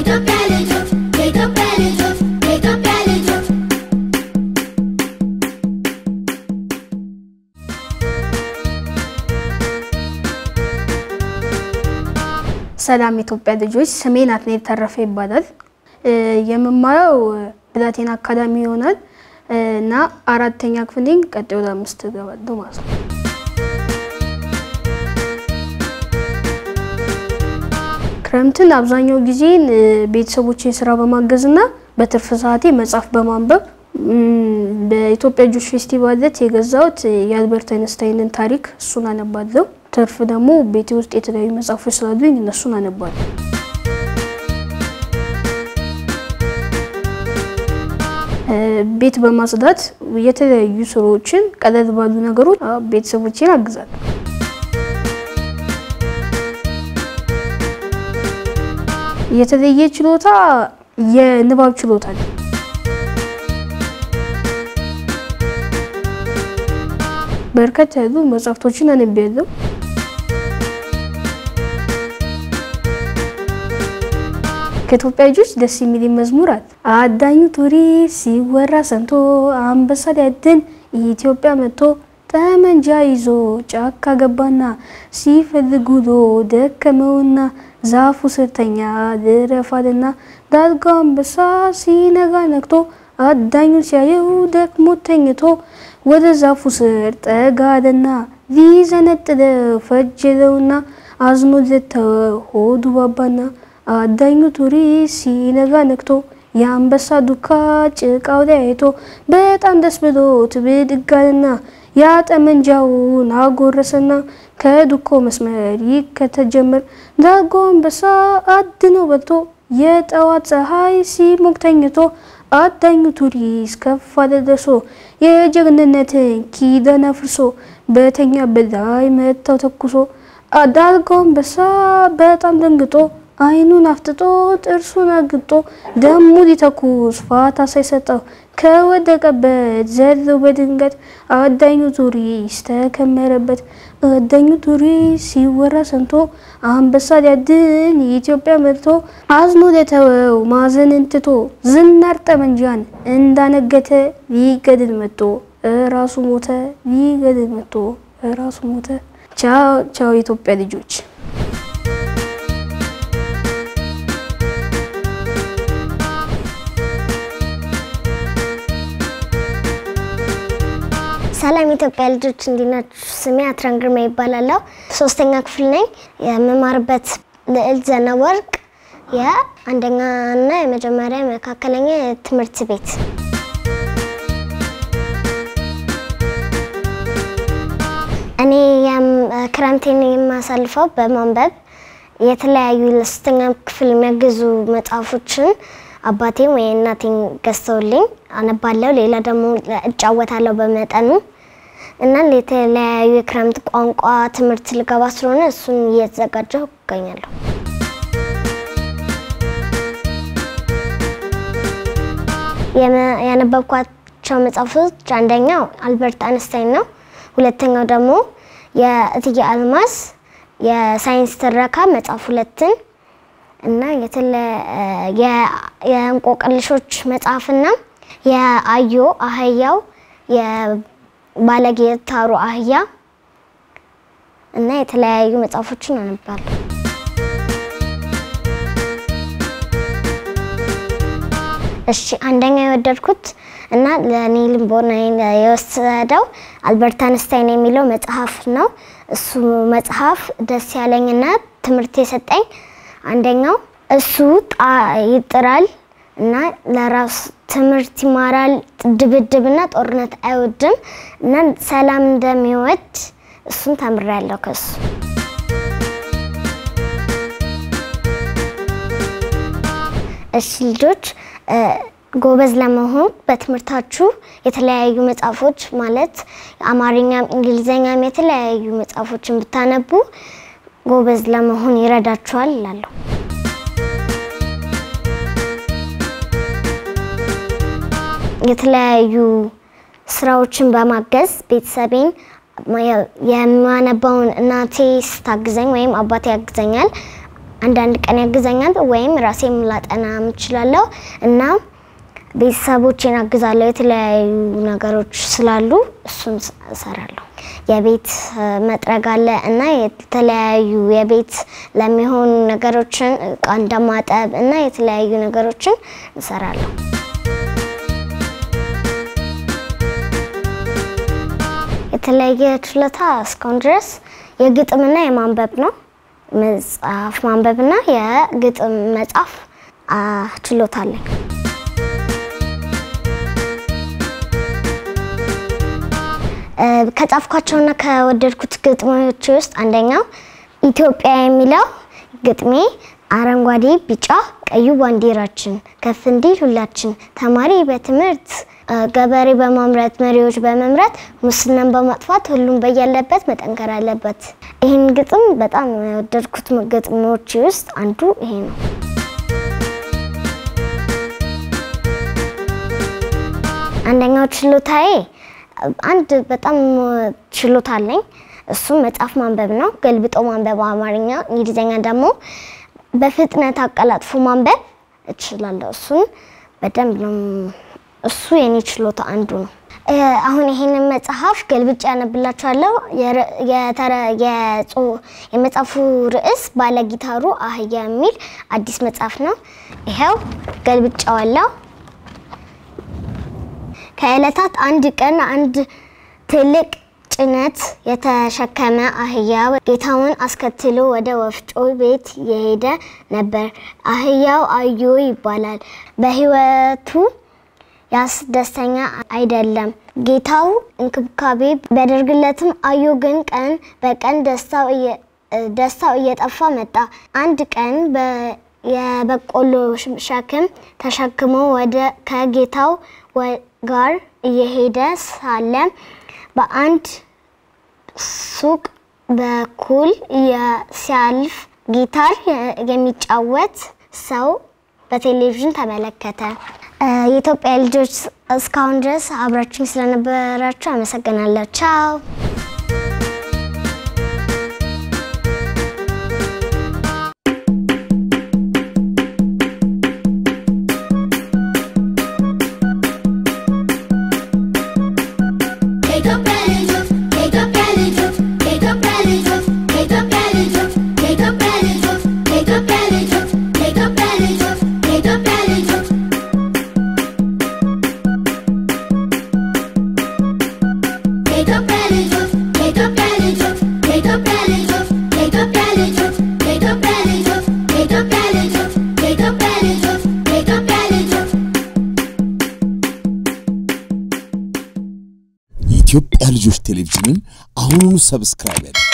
የኢትዮጵያ ልጆች የኢትዮጵያ ልጆች የኢትዮጵያ ልጆች ሰላም የኢትዮጵያ ልጆች፣ ስሜ ናትናኤል ተረፈ ይባላል። እ የምማረው ብላቴና አካዳሚ ይሆናል እ እና አራተኛ ክፍል ነኝ። ቀጣይ ወደ አምስት እገባለሁ ማለት ነው። ክረምትን አብዛኛው ጊዜን እ ቤተሰቦቼን ስራ በማገዝ እና በትርፍ ሰዓቴ መጽሐፍ በማንበብ እም፣ በኢትዮጵያ ልጆች ፌስቲቫል ዕለት የገዛሁት የአልበርት አይንስታይንን ታሪክ እሱን አነባለሁ። ትርፍ ደግሞ ቤቴ ውስጥ የተለያዩ መጽሐፎች ስላሉኝ እነሱን አነባለሁ። እ ቤት በማጽዳት የተለያዩ ስራዎችን ቀለል ባሉ ነገሮች አ፣ ቤተሰቦቼን አግዛለሁ። የተለየ ችሎታ የንባብ ችሎታ ነው። በርከት ያሉ መጽሐፍቶችን አንብቤያለሁ። ከኢትዮጵያ ልጆች ደስ የሚል መዝሙር አለ። አዳኙ ቱሪ ሲወራ ሰምቶ አንበሳ ሊያድን ኢትዮጵያ መጥቶ ጠመንጃ ይዞ ጫካ ገባና ሲፈልግ ውሎ ደከመውና ዛፉ ስር ተኛ ልረፋልና ዳልጋው አንበሳ ሲነጋ ነግቶ አዳኙን ሲያየው ደክሞ ተኝቶ ወደ ዛፉ ስር ጠጋ አለና ሊዘነጥለው ፈጀለውና አዝኖ ለተወው ሆዱ ባባና አዳኙ ቱሪ ሲነጋ ነግቶ የአንበሳ ዱካ ጭቃው ላይ አይቶ በጣም ደስ ብሎት ብድግ አለና ያ ጠመንጃውን አጎረሰና ከዱኮ መስመር ይከተል ጀመር። ዳልጎ አንበሳ አድኖ በልቶ የጠዋት ፀሐይ ሲሞቅ ተኝቶ አዳኙ ቱሪስ ከፍ አለ ደርሶ የጀግንነትን ኪዳን አፍርሶ በተኛበት ላይ መታው ተኩሶ ዳልጎ አንበሳ በጣም ደንግጦ አይኑን አፍጥጦ ጥርሱን አግጦ ደሙ ሊተኩስ ፋታ ሳይሰጠው ከወደቀበት ዘለው በድንገት አዳኙ ቱሪስ ተከመረበት። አዳኙ ቱሪስ ሲወራ ሰምቶ አንበሳ ሊያድን ኢትዮጵያ መጥቶ አዝኖ ለተወው ማዘንን ትቶ ዝናር ጠመንጃን እንዳነገተ ሊገድል መጥቶ እራሱ ሞተ። ሊገድል መጥቶ እራሱ ሞተ። ቻው ቻው የኢትዮጵያ ልጆች። ሰላም የኢትዮጵያ ልጆች እንዴት ናችሁ? ስሜ አትራን ግርማ ይባላለሁ። ሶስተኛ ክፍል ነኝ። የምማርበት ልዕልት ዘነበወርቅ የአንደኛ እና የመጀመሪያ መካከለኛ ትምህርት ቤት። እኔ የም- ክረምቴን የማሳልፈው በማንበብ የተለያዩ ለሶስተኛ ክፍል የሚያግዙ መጽሐፎችን አባቴም ወይ እናቴን ገዝተውልኝ አነባለሁ። ሌላ ደግሞ እጫወታለሁ በመጠኑ እና የተለያዩ የክረምት ቋንቋ ትምህርት ልገባ ስለሆነ እሱን እየተዘጋጀሁ እገኛለሁ። የመ- ያነበብኳቸው መጽሐፎች አንደኛው አልበርት አንስታይን ነው። ሁለተኛው ደግሞ የእትዬ አልማዝ የሳይንስ ትረካ መጽሐፍ ሁለትን እና የተለ- የ- የእንቆቅልሾች መጽሐፍና የአዮ አህያው የባለጌ ታሩ አህያ እና የተለያዩ መጽሐፎችን አነባለሁ። እሺ አንደኛ የወደድኩት እና ለእኔ ልቦናዬን የወሰደው አልበርት አንስታይን የሚለው መጽሐፍ ነው። እሱ መጽሐፍ ደስ ያለኝና ትምህርት የሰጠኝ አንደኛው እሱ ጣ- ይጥራል እና ለራሱ ትምህርት ይማራል፣ ድብድብና ጦርነት አይወድም እና ሰላም እንደሚወድ እሱን ተምሬያለሁ ከሱ። እሺ ልጆች እ፣ ጎበዝ ለመሆን በትምህርታችሁ የተለያዩ መጽሐፎች ማለት አማርኛም እንግሊዘኛም የተለያዩ መጽሐፎችን ብታነቡ ጎበዝ ለመሆን ይረዳችኋል እላለሁ። የተለያዩ ስራዎችን በማገዝ ቤተሰቤን የማነባውን እናቴ ስታግዘኝ ወይም አባቴ ያግዘኛል። አንዳንድ ቀን ያግዘኛል ወይም ራሴም ላጠና እችላለሁ እና ቤተሰቦቼን አግዛለሁ። የተለያዩ ነገሮች ስላሉ እሱን ስ- እሰራለሁ። የቤት እ፣ መጥረግ አለ እና የተለያዩ የቤት ለሚሆኑ ነገሮችን እቃ እንደማጠብ እና የተለያዩ ነገሮችን እሰራለሁ። የተለያየ ችሎታ እስካሁን ድረስ የግጥምና የማንበብ ነው። መጽሐፍ ማንበብና የግጥም መጻፍ አ፣ ችሎታ አለኝ። እ፣ ከጻፍኳቸውና ከወደድኩት ግጥሞች ውስጥ አንደኛው ኢትዮጵያ የሚለው ግጥሜ አረንጓዴ፣ ቢጫ፣ ቀዩ ባንዲራችን ከፍ እንዲል ሁላችን ተማሪ በትምህርት እ፣ ገበሬ በማምረት መሪዎች በመምራት ሙስናን በማጥፋት ሁሉም በያለበት መጠንከር አለበት። ይህን ግጥም በጣም የወደድኩት ግጥሞች ውስጥ አንዱ ይሄ ነው። አንደኛው ችሎታዬ አንድ በጣም ችሎታ አለኝ። እሱም መጽሐፍ ማንበብ ነው። ገልብጦ ማንበብ አማርኛ፣ እንግሊዝኛ ደግሞ በፍጥነት አቀላጥፎ ማንበብ እችላለሁ። እሱን በደንብ ነው። እሱ የኔ ችሎታ አንዱ ነው። እ፣ አሁን ይሄንን መጽሐፍ ገልብጬ ያነብላችኋለሁ። የር- የተረ- የጾ- የመጽሐፉ ርዕስ ባለጊታሩ አህያ የሚል አዲስ መጽሐፍ ነው። ይኸው ገልብጫዋለሁ። ከዕለታት አንድ ቀን አንድ ትልቅ ጭነት የተሸከመ አህያ ጌታውን አስከትሎ ወደ ወፍጮ ቤት የሄደ ነበር። አህያው አዮ ይባላል። በሕይወቱ ያስደስተኛ አይደለም። ጌታው እንክብካቤ ቢያደርግለትም አዮ ግን ቀን በቀን ደስታው እየ- ደስታው እየጠፋ መጣ። አንድ ቀን በ- የበቆሎ ሸክም ተሸክሞ ወደ ከጌታው ወ- ጋር እየሄደ ሳለ በአንድ ሱቅ በኩል የ- ሲያልፍ ጊታር የ- የሚጫወት ሰው በቴሌቪዥን ተመለከተ። እ፣ የኢትዮጵያ ልጆች እስካሁን ድረስ አብራችሁኝ ስለነበራችሁ አመሰግናለሁ። ቻው። የኢትዮጵያ ልጆች የኢትዮጵያ ልጆች የኢትዮጵያ ልጆች የኢትዮጵያ ልጆች የኢትዮጵያ ልጆች የኢትዮጵያ ልጆች የኢትዮጵያ ልጆች የኢትዮጵያ ልጆች የኢትዮጵያ ልጆች የኢትዮጵያ ልጆች የኢትዮጵያ ልጆች የኢትዮጵያ ልጆች የኢትዮጵያ ልጆች የኢትዮጵያ ልጆች የኢትዮጵያ ልጆች የኢትዮጵያ ልጆች የኢትዮጵያ ልጆች ቴሌቪዥንን አሁኑኑ ሰብስክራይብ ያድርጉ።